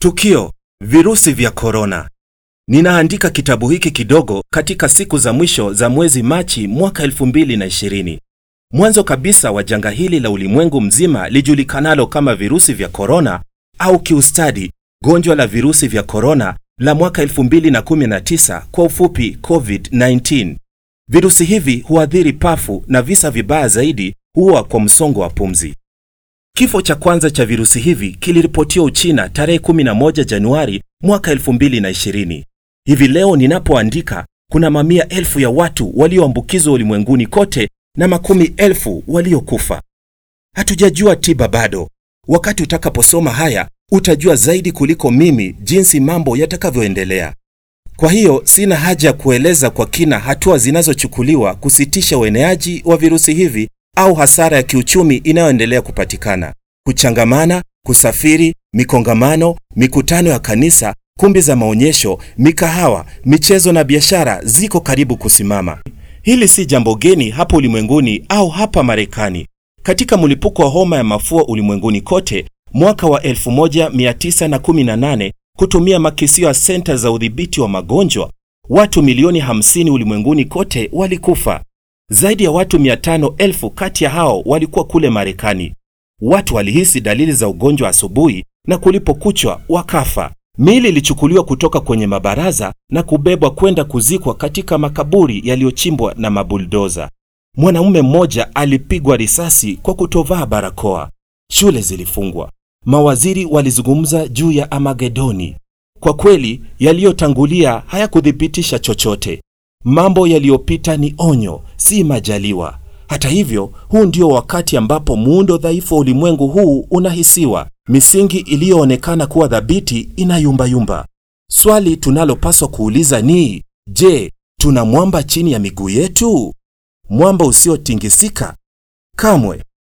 Tukio: virusi vya korona. Ninaandika kitabu hiki kidogo katika siku za mwisho za mwezi Machi mwaka 2020. Mwanzo kabisa wa janga hili la ulimwengu mzima lijulikanalo kama virusi vya korona au kiustadi gonjwa la virusi vya korona la mwaka 2019 kwa ufupi COVID-19. Virusi hivi huathiri pafu na visa vibaya zaidi huwa kwa msongo wa pumzi. Kifo cha kwanza cha virusi hivi kiliripotiwa Uchina tarehe 11 Januari mwaka 2020. Hivi leo ninapoandika, kuna mamia elfu ya watu walioambukizwa ulimwenguni kote na makumi elfu waliokufa. Hatujajua tiba bado. Wakati utakaposoma haya, utajua zaidi kuliko mimi jinsi mambo yatakavyoendelea. Kwa hiyo sina haja ya kueleza kwa kina hatua zinazochukuliwa kusitisha ueneaji wa virusi hivi au hasara ya kiuchumi inayoendelea kupatikana. Kuchangamana, kusafiri, mikongamano, mikutano ya kanisa, kumbi za maonyesho, mikahawa, michezo na biashara ziko karibu kusimama. Hili si jambo geni hapa ulimwenguni au hapa Marekani. Katika mlipuko wa homa ya mafua ulimwenguni kote mwaka wa 1918 kutumia makisio ya senta za udhibiti wa magonjwa, watu milioni 50 ulimwenguni kote walikufa. Zaidi ya watu 500,000 kati ya hao walikuwa kule Marekani. Watu walihisi dalili za ugonjwa asubuhi na kulipokuchwa wakafa. Miili ilichukuliwa kutoka kwenye mabaraza na kubebwa kwenda kuzikwa katika makaburi yaliyochimbwa na mabuldoza. Mwanamume mmoja alipigwa risasi kwa kutovaa barakoa. Shule zilifungwa. Mawaziri walizungumza juu ya Amagedoni. Kwa kweli, yaliyotangulia hayakuthibitisha chochote. Mambo yaliyopita ni onyo, si majaliwa. Hata hivyo, huu ndio wakati ambapo muundo dhaifu wa ulimwengu huu unahisiwa. Misingi iliyoonekana kuwa thabiti inayumbayumba. Swali tunalopaswa kuuliza ni je, tuna mwamba chini ya miguu yetu? Mwamba usiotingisika? Kamwe.